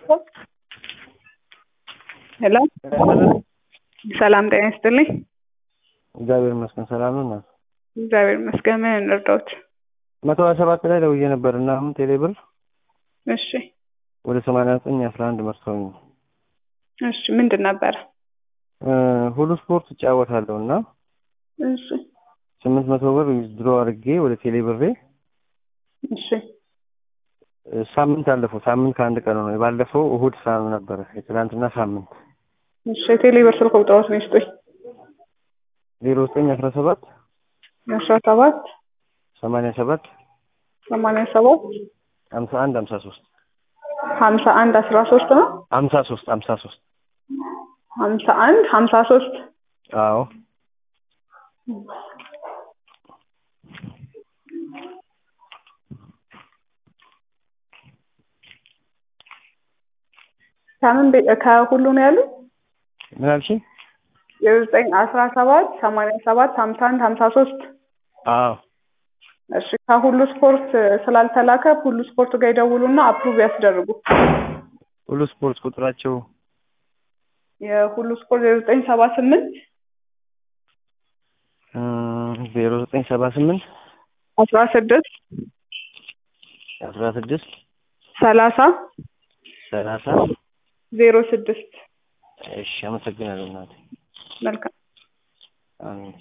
ሄሎ ሰላም ጤና ይስጥልኝ። እግዚአብሔር ይመስገን ሰላም ነው። እናት እግዚአብሔር ይመስገን። ምን እንርዳዎት? መቶ ሀያ ሰባት ላይ ደውዬ ነበር እና አሁን ቴሌ ብር እሺ ወደ ሰማንያ ዘጠኝ አስራ አንድ መርሰውኝ ነው። እሺ ምንድን ነበረ? እ ሁሉ ስፖርት እጫወታለሁ እና እሺ ስምንት መቶ ብር ድሮ አድርጌ ወደ ቴሌ ብሬ እሺ እ ሳምንት አለፈው። ሳምንት ከአንድ ቀን ነው። የባለፈው እሁድ ሳም ነበረ። የትናንትና ሳምንት እሺ የቴሌ ብር ስልክ ቁጥሮት ነው ይስጡኝ። ዜሮ ዘጠኝ አስራ ሰባት አስራ ሰባት ሰማንያ ሰባት ሰማንያ ሰባት ሀምሳ አንድ ሀምሳ ሶስት ሀምሳ አንድ አስራ ሶስት ነው ሀምሳ ሶስት ሀምሳ ሶስት ሀምሳ አንድ ሀምሳ ሶስት አዎ ከምን ቤ- ከሁሉ ነው ያሉ ምን አልሽኝ? የዘጠኝ አስራ ሰባት ሰማንያ ሰባት ሀምሳ አንድ ሀምሳ ሶስት አዎ እሺ ከሁሉ ስፖርት ስላልተላከ ሁሉ ስፖርት ጋር ይደውሉና አፕሩቭ ያስደርጉ። ሁሉ ስፖርት ቁጥራቸው የሁሉ ስፖርት የዘጠኝ ሰባ ስምንት ዜሮ ዘጠኝ ሰባ ስምንት አስራ ስድስት አስራ ስድስት ሰላሳ ሰላሳ ዜሮ ስድስት እሺ አመሰግናለሁ እናቴ መልካም አሜን